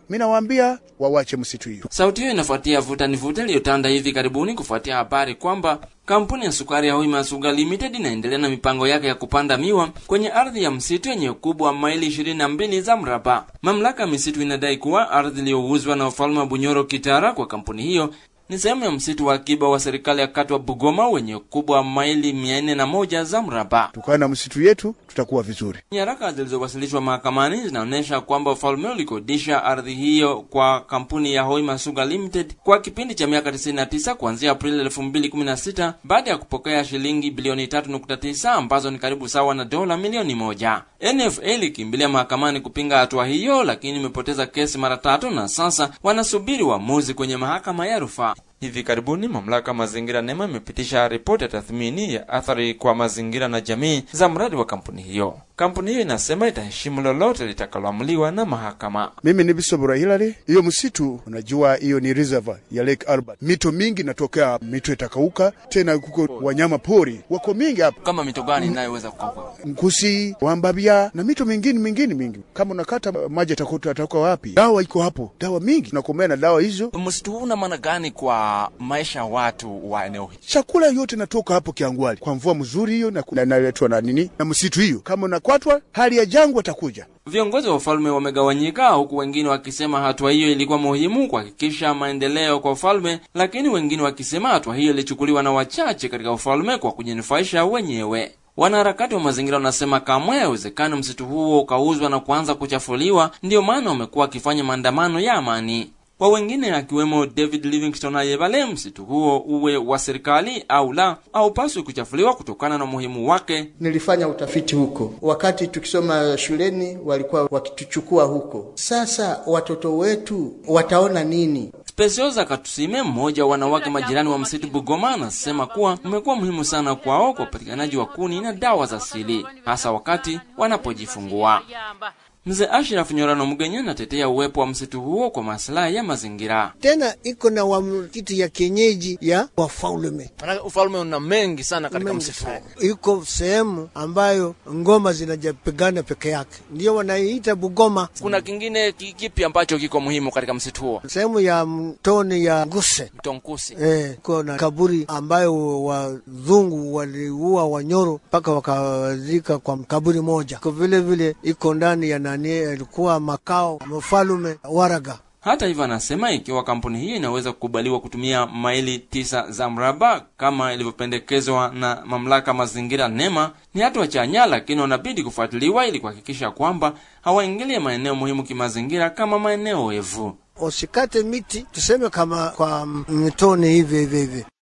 mi nawaambia wawache msitu hiyo. Sauti hiyo inafuatia vuta ni vuta iliyotanda hivi karibuni kufuatia habari kwamba kampuni ya sukari ya Hoima Sugar Limited inaendelea na mipango yake ya kupanda miwa kwenye ardhi ya msitu yenye ukubwa wa maili ishirini na mbili za mraba. Mamlaka ya misitu inadai kuwa ardhi iliyouzwa na ufalme wa Bunyoro Kitara kwa kampuni hiyo ni sehemu ya msitu wa akiba wa serikali ya kati wa Bugoma wenye ukubwa wa maili mia nne na moja za mraba. Tukawa na msitu yetu, tutakuwa vizuri. Nyaraka zilizowasilishwa mahakamani zinaonyesha kwamba ufalme ulikodisha ardhi hiyo kwa kampuni ya Hoima Sugar Limited kwa kipindi cha miaka 99 kuanzia Aprili 2016 baada ya kupokea shilingi bilioni 3.9 ambazo ni karibu sawa na dola milioni moja. NFA ilikimbilia mahakamani kupinga hatua hiyo, lakini imepoteza kesi mara tatu na sasa wanasubiri uamuzi kwenye mahakama ya rufaa. Hivi karibuni mamlaka mazingira NEMA imepitisha ripoti ya tathmini ya athari kwa mazingira na jamii za mradi wa kampuni hiyo. Kampuni hiyo inasema itaheshimu lolote litakaloamuliwa na mahakama. Mimi ni Bisobora Hilary. Hiyo msitu unajua, hiyo ni reservoir ya Lake Albert. Mito mingi natokea, mito itakauka tena, kuko wanyama pori wako mingi hapa, Kama mito gani inayoweza kukauka? Mkusi, Wambabia na mito mingine mingine mingi. Kama unakata maji atakuta atatoka wapi? Dawa iko hapo, dawa mingi, tunakomea na dawa hizo. Msitu huu una maana gani kwa maisha ya watu wa eneo hili? Chakula yote natoka hapo Kiangwali kwa mvua mzuri hiyo na na- inaletwa na nini na msitu hiyo. Kama unakwatwa, hali ya jangwa atakuja Viongozi wa ufalme wamegawanyika, huku wengine wakisema hatua hiyo ilikuwa muhimu kuhakikisha maendeleo kwa ufalme, lakini wengine wakisema hatua hiyo ilichukuliwa na wachache katika ufalme kwa kujinufaisha wenyewe. Wanaharakati wa mazingira wanasema kamwe haiwezekani msitu huo ukauzwa na kuanza kuchafuliwa, ndiyo maana wamekuwa wakifanya maandamano ya amani. Kwa wengine akiwemo David Livingstone Ayebale, msitu huo uwe wa serikali au la, haupaswi kuchafuliwa kutokana na umuhimu wake Nilifanya utafiti huko wakati tukisoma shuleni, walikuwa wakituchukua huko. Sasa watoto wetu wataona nini? Specioza Katusime, mmoja wa wanawake majirani wa msitu Bugoma, anasema kuwa umekuwa muhimu sana kwao kwa upatikanaji wa kuni na dawa za asili, hasa wakati wanapojifungua. Mzee Ashraf Nyorano Mgenya anatetea uwepo wa msitu huo kwa maslahi ya mazingira. tena iko na wa kitu ya kienyeji ya wafalme Maana ufalme una mengi sana katika Mengi msitu sana. huo. iko sehemu ambayo ngoma zinajapigana peke yake, ndio wanaiita Bugoma. Kuna kingine ki- kipi ambacho kiko muhimu katika msitu huo? Sehemu ya mtoni ya Nguse Mtonkusi. eh, iko na kaburi ambayo wazungu waliua Wanyoro mpaka wakazika kwa kaburi moja. Kwa vile vile iko ndani ya nani, ilikuwa makao mfalume Waraga. Hata hivyo, anasema ikiwa kampuni hiyo inaweza kukubaliwa kutumia maili tisa za mraba kama ilivyopendekezwa na mamlaka mazingira NEMA, ni hatua chanya, lakini wanabidi kufuatiliwa ili kuhakikisha kwamba hawaingilie maeneo muhimu kimazingira kama maeneo wevu. Usikate miti tuseme kama kwa mitoni hivi hivi hivi.